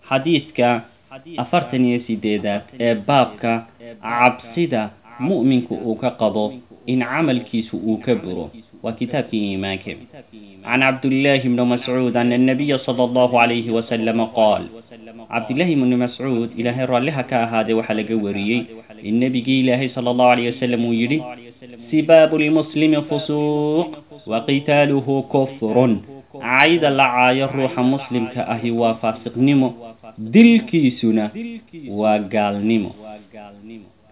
xadiidka afartan iyo sideedaad ee baabka cabsida mu'minku uu ka qabo in camalkiisu uu ka buro waa kitaabkii iimaanka can cabdillaahi bni mascuud ana annabiya sala allahu calayhi wasalama qaal cabdillaahi bni mascuud ilaahay raalliha ka ahaadee waxaa laga wariyey in nebigii ilaahay sala allahu calayh wasalam uu yidhi sibaabu lmuslimi fusuuq wa qitaaluhu kufrun cayda la caayo ruuxa muslimka ahi waa faasiqnimo dilkiisuna waa gaalnimo